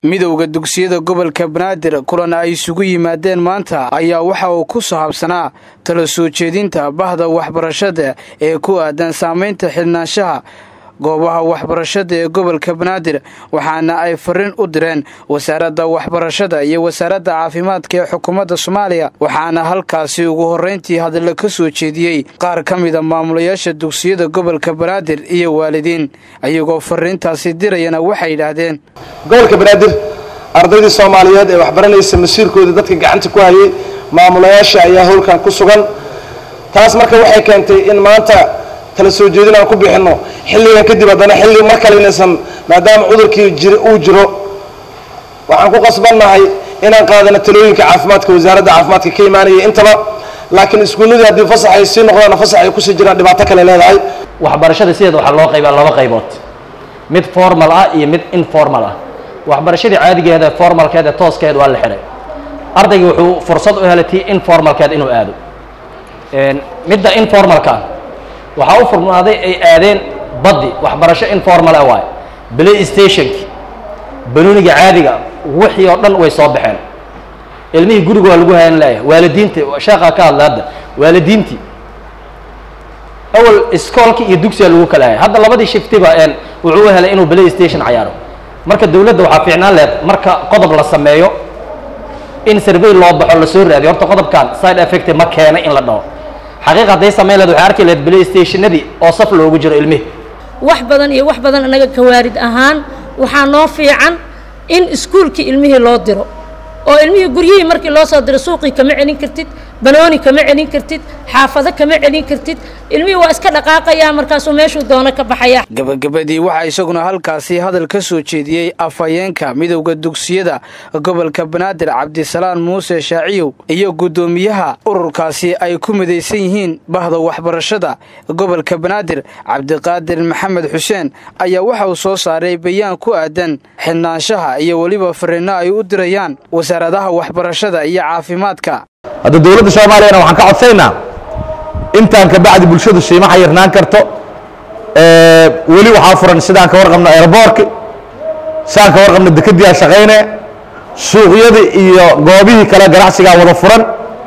midowda dugsiyada gobolka banaadir kulan ay isugu yimaadeen maanta ayaa waxa uu ku sahabsanaa tala soo jeedinta bahda waxbarashada ee ku aadan saamaynta xidhnaanshaha goobaha waxbarashada ee gobolka banaadir waxaana ay fariin u direen wasaaradda waxbarashada iyo wasaaradda caafimaadka ee xukuumadda soomaaliya waxaana halkaasi ugu horrayntii hadalla ka soo jeediyey qaar ka mida maamulayaasha dugsiyada gobolka banaadir iyo waalidiin iyagoo fariintaasi dirayana waxay yidhaahdeen gobolka banaadir ardaydii soomaaliyeed ee waxbaranaysa masiirkooda dadka gacanta ku hayay maamulayaasha ayaa howlkan ku sugan taas marka waxay keentay in maanta kala soo jeedin aan ku bixinno xilligan kadib haddana xilli mar kale inaysan maadaama cudurkii jir uu jiro waxaan ku qasbannahay inaan qaadano talooyinka caafimaadka wasaaradda caafimaadka ka imaanaya intaba laakiin iskuulladii haddii fasax ay sii noqdaan fasax ay kusii jiraan dhibaato kale leedahay waxbarashada sideeda waxaa loo qaybaa laba qaybood mid formal ah iyo mid informal ah waxbarashadii caadigeeda formalkeed ee tooskeed waa la xihay ardaygii wuxuu fursad u helay tii informalkeed inuu aado midda informalka waxaa u furnaaday ay aadeen baddi waxbarasho informal ah waayo play stationki banooniga caadiga wixii oo dhan way soo baxeen ilmihii guriga waa lagu hayan leeyahay waalidiinta sheekhaa ka hadla hadda waalidiintii awal iskoolkii iyo dugsiga lagu kala hayay hadda labadii shiftiba wuxuu u helay inuu play station cayaaro marka dawladda waxaa fiicnaan leed marka qodob la sameeyo in survey loo baxo lasoo raadiyo horta qodobkan side effect ma keena in la dhaho xaqiiq hadday samayn leed waxay arki leed play stationadii oo saf loogu jiro ilmihi wax badan iyo wax badan annaga kawaarid ahaan waxaa noo fiican in iskuulkii ilmihii loo diro oo ilmihii guryihii markii loo soo diro suuqii kama celin kartid banooni kama celin kartid xaafado kama celin kartid ilmihii waa iska dhaqaaqayaa markaasuu meeshuu doono ka baxaya gabagabadii waxaa isaguna halkaasi hadal ka soo jeediyey afhayeenka midowda dugsiyada gobolka banaadir cabdisalaan muuse shaaciyow iyo guddoomiyaha ururkaasi ay ku midaysan yihiin bahda waxbarashada gobolka banaadir cabdiqaadir maxamed xuseen ayaa waxa uu soo saaray bayaan ku aadan xidhnaanshaha iyo weliba fariinno ay u dirayaan wasaaradaha waxbarashada iyo caafimaadka hadda dowladda soomaaliyana waxaan ka codsaynaa intaan ka bacdi bulshadu siima xayirnaan karto weli waxaa furan sidaan ka warqabno airboorki sidaan ka warqabno dekadiyaa shaqayne suuqyadii iyo goobihii kale ganacsigaa wada furan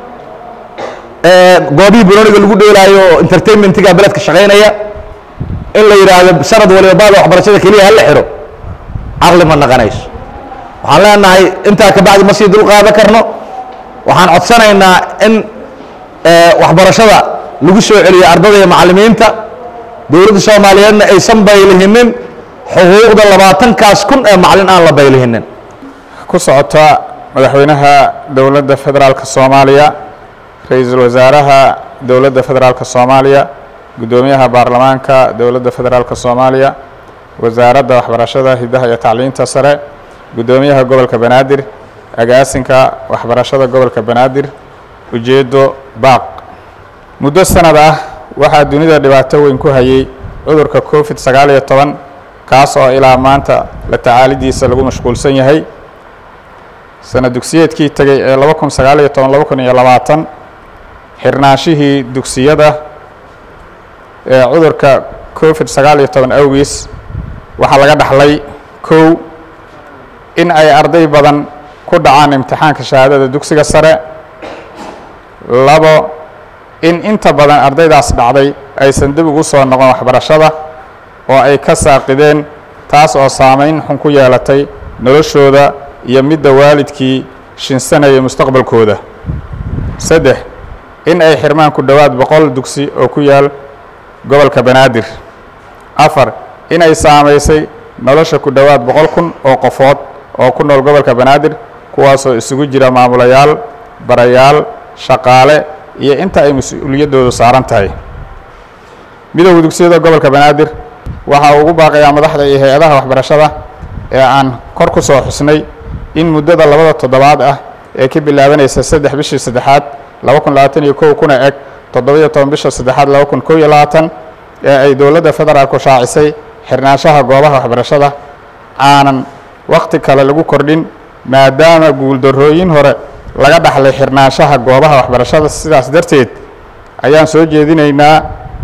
goobihii banooniga lagu dheelaayo oo entertainmentiga beledka shaqaynaya in la yidhaahdo sanad waliba baada waxbarashada keliya hala xiro caqli ma naqanayso waxaan leenahay intaa ka bacdi ma sii dul qaadan karno waxaan codsanaynaa in waxbarashada lagu soo celiyo ardada iyo macallimiinta dowladda soomaaliyeedna aysan baylihinin xuquuqda labaatankaas kun ee macallin aan la baylihinin ku socota madaxweynaha dowladda federaalka soomaaliya ra-iisul wasaaraha dowladda federaalka soomaaliya guddoomiyaha baarlamaanka dowladda federaalka soomaaliya wasaaradda waxbarashada hidaha iyo tacliinta sare guddoomiyaha gobolka banaadir agaasinka waxbarashada gobolka banaadir ujeeddo baaq muddo sanad ah waxaa dunida dhibaato weyn ku hayay cudurka covid sagaal iyo toban kaas oo ilaa maanta la tacaalidiisa lagu mashquulsan yahay sana dugsiyeedkii tegay ee laba kun sagaal iyo toban laba kun iyo labaatan xirnaanshihii dugsiyada ee cudurka covid sagaal iyo toban awgiis waxaa laga dhaxlay kow in ay arday badan ku dhacaan imtixaanka shahaadada dugsiga sare labo in inta badan ardaydaas dhacday aysan dib ugu soo noqon waxbarashada oo ay ka saaqideen taas oo saamayn xun ku yeelatay noloshooda iyo midda waalidkii shinsanayay mustaqbalkooda saddex in ay xirmaan ku dhowaad boqol dugsi oo ku yaal gobolka banaadir afar in ay saamaysay nolosha ku dhowaad boqol kun oo qofood oo ku nool gobolka banaadir kuwaasoo isugu jira maamulayaal barayaal shaqaale iyo inta ay mas-uuliyaddoodu saaran tahay midowda dugsiyada gobolka banaadir waxa uu ugu baaqayaa madaxda iyo hay-adaha waxbarashada ee aan kor ku soo xusnay in muddada labada toddobaad ah ee ka bilaabanaysa saddex bishii saddexaad laba kun labaatan iyo kow kuna eg toddobiyo toban bisha saddexaad laba kun kow iyo labaatan ee ay dowladda federaalku shaacisay xirnaanshaha goobaha waxbarashada aanan wakhti kale lagu kordhin maadaama guuldarrooyin hore laga dhaxlay xirnaanshaha goobaha waxbarashada sidaas darteed ayaan soo jeedinaynaa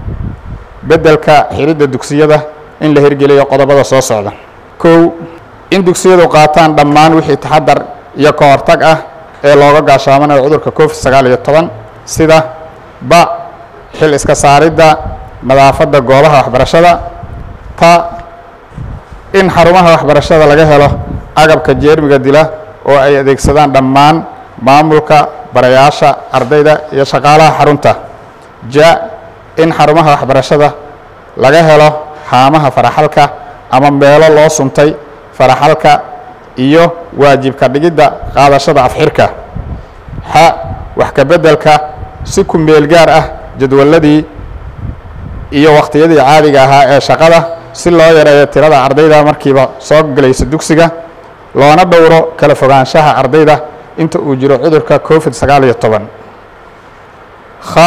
beddelka xiridda dugsiyada in la hirgeliyo qodobada soo socda kow in dugsiyadu qaataan dhammaan wixii taxadar iyo ka hortag ah ee looga gaashaamanayo cudurka covid sagaal iyo toban sida ba xil iska saaridda nadaafadda goobaha waxbarashada ta in xarumaha waxbarashada laga helo agabka jeermiga dila oo ay adeegsadaan dhammaan maamulka barayaasha ardayda iyo shaqaalaha xarunta ja in xarumaha waxbarashada laga helo haamaha faraxalka ama meelo loo suntay faraxalka iyo waajibka dhigidda qaadashada afxirka xa wax ka beddelka si ku meel gaar ah jadwaladii iyo wakhtiyadii caadiga ahaa ee shaqada si loo yareeyo tirada ardayda markiiba soo gelaysa dugsiga loona dhowro kala fogaanshaha ardayda inta uu jiro cudurka covid sagaal iyo toban kha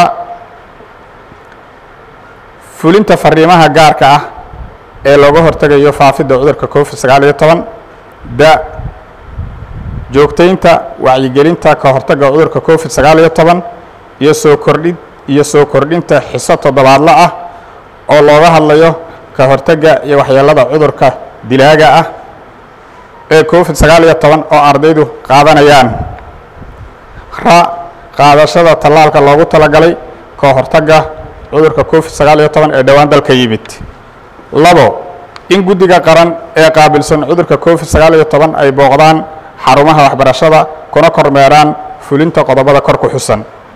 fulinta fariimaha gaarka ah ee looga hortegayo faafidda cudurka covid sagaal iyo toban da joogtaynta wacyigelinta ka hortagga cudurka covid sagaal iyo toban iyo soo kordhin iyo soo kordhinta xiso toddobaadla ah oo looga hadlayo ka hortagga iyo waxyeelada cudurka dilaaga ah ee covid sagaal iyo toban oo ardaydu qaadanayaan ra qaadashada tallaalka loogu talagalay ka hortagga cudurka covid sagaal iyo toban ee dhowaan dalka yimid labo in guddiga qaran ee qaabilsan cudurka covid sagaal iyo toban ay booqdaan xarumaha waxbarashada kuna kormeeraan fulinta qodobada kor ku xusan